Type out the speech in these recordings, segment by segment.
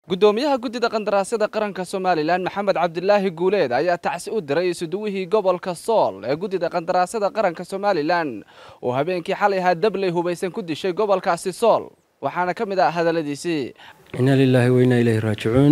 gudoomiyaha guddida qandaraasyada qaranka somalilan maxamed cabdilaahi guuleed ayaa tacsi u diray isuduwihii gobolka sool ee guddida qandaraasyada qaranka somalilan oo habeenkii xalay ahaa dabley hubaysan ku dishay gobolkaasi sool waxaana ka mid ah hadalladiisii inna lilaahi wa innaa ilayhi raajicuun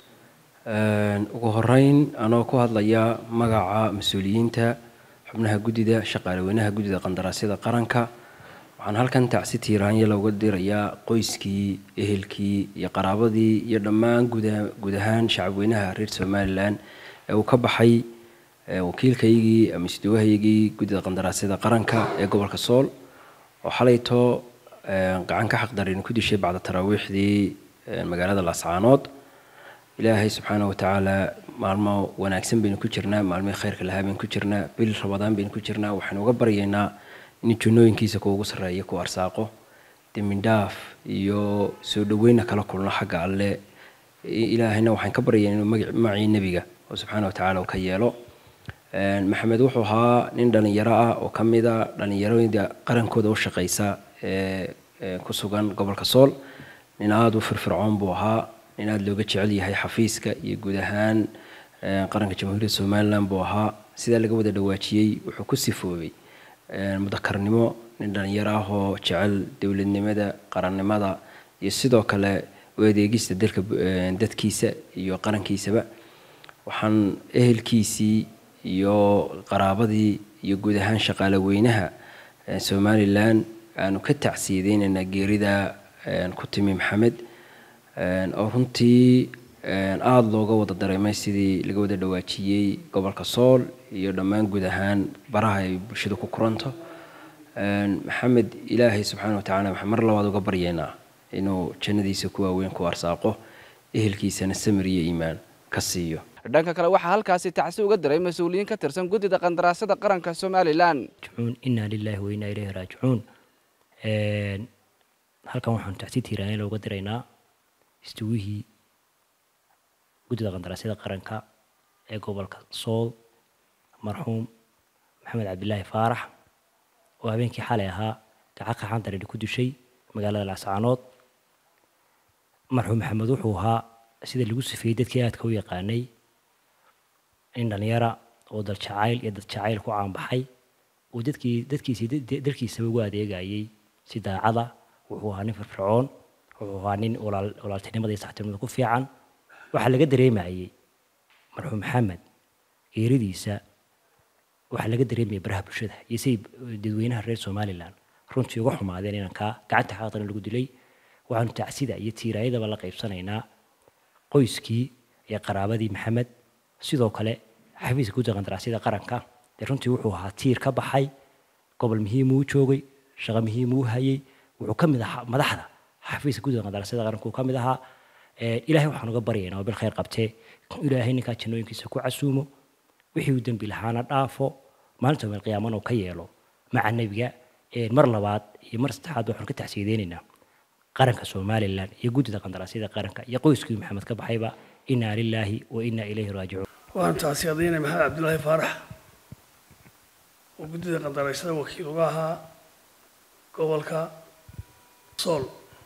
ugu horeyn anoo ku hadlaya magaca mas-uuliyiinta xubnaha guddida shaqaaleweynaha guddida qandaraasyada qaranka waxaan halkan tacsi tiiraanya looga dirayaa qoyskii ehelkii iyo qaraabadii iyo dhammaan guud ahaan shacabweynaha reer somalilan ee uu ka baxay wakiilkaygii ama isduwahaygii guddida qandaraasyada qaranka ee gobolka sool oo xalayto gacan ka xaqdarin ku dishay bacda taraawiixdii magaalada laascaanood ilaahay subxaana watacaala maalmo wanaagsan baynu ku jirnaa maalmihii khayrka lahaa baynu ku jirnaa bil rabadaan baynu ku jirnaa waxaynu uga baryaynaa in junooyinkiisa kuugu sarreeya ku arsaaqo dembindhaaf iyo soo dhaweyna kala kulno xagga alle ilaahayna waxaan ka baryaynaa inuu magacii nebiga oo subxaana watacaala uu ka yeelo maxamed wuxuu ahaa nin dhallinyaro ah oo ka mid a dhallinyarooyinda qarankooda u shaqaysa ee ku sugan gobolka sool nin aada u firfircoon buu ahaa nin aada looga jecel yahay xafiiska iyo guud ahaan qaranka jamhuuriyadda somalilan buu ahaa sidaa laga wada dhawaajiyey wuxuu ku sifoobay mudakarnimo nin dhalinyaro ah oo jecel dowladnimada qarannimada iyo sidoo kale u adeegista dalka dadkiisa iyo qarankiisaba waxaan ehelkiisii iyo qaraabadii iyo guud ahaan shaqaale weynaha somalilan aanu ka tacsiyadeynaynaa geerida ku timi maxamed oo runtii aada looga wada dareemay sidii laga wada dhawaajiyey gobolka sool iyo dhammaan guud ahaan baraha ay bulshada ku kuranto maxamed ilaahay subxaana watacaala waxaan mar labaad uga baryaynaa inuu jannadiisa ku waaweyn ku arsaaqo ehelkiisana samir iyo iimaan ka siiyo dhanka kale waxaa halkaasi tacsi uga diray mas-uuliyiin ka tirsan guddida qandaraasyada qaranka somalilan inaa lilaahi wa innaa ilayhi raajicuun halkan waxaanu tacsi tiiraanya looga diraynaa istuwihii guddida qandaraasyada qaranka ee gobolka sool marxuum maxamed cabdilaahi faarax oo habeenkii xalay ahaa gacan qaxan dareeri ku dishay magaalada laascaanood marxuum maxamed wuxuu ahaa sida lagu sifeeyey dadkii aadka u yaqaanay nin dhalinyara oo daljacayl iyo dadjacayl ku caanbaxay uu dadkii dadkiisii dalkiisaba ugu adeegayay si daacada wuxuu ahaa nin firfircoon wuxuu ahaa nin walaaltinimada iyo saxtinimada ku fiican waxaa laga dareemayay marxuum maxamed geeridiisa waxaa laga dareemayay baraha bulshada iyo siday dadweynaha reer somalilan runtii uga xumaadeen inankaa gacanta xaqdan lagu dilay waxaanu tacsida iyo tiiraayadaba la qaybsanaynaa qoyskii iyo qaraabadii maxamed sidoo kale xafiiska guddida qandaraasyada qaranka dee runtii wuxuu ahaa tiir ka baxay gobol muhiimuu u joogay shaqo muhiimuu u hayay wuxuu ka mid ahaa madaxda xafiiska guddida qandaraasyada qaranka uu ka mid ahaa ilaahay waxaan uga baryaynaa oo bil khayr qabtee ilaahay ninkaa jannooyinkiisa ku casuumo wixii uu dembi lahaana dhaafo maalinta meel qiyaamana uu ka yeelo maca nebiga mar labaad iyo mar saddexaad waxaanu ka tacsiyadeynaynaa qaranka somalilan iyo guddida qandaraasyada qaranka iyo qoyskii maxamed ka baxayba inaa lilaahi wa innaa ilayhi raajicuun waan tacsiyadaynay maxamed cabdilaahi faarax oo guddida qandaraasyada wakiil uga ahaa gobolka sool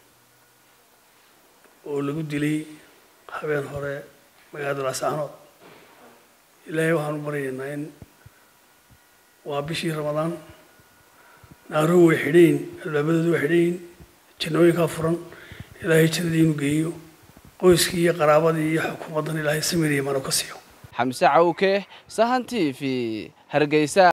oo lagu dilay habeen hore magaalada laascaanood ilaahay waxaan u baryaynaa in waa bishii ramadaan naaruhu way xidhayin albaabadoodu way xidhayin jannooyinkaa furan ilaahay jannadii inuu geeyo qoyskii iyo qaraabadii iyo xukuumaddan ilaahay samiriya mano ka siiyo xamse cawke sahan t v hargeysa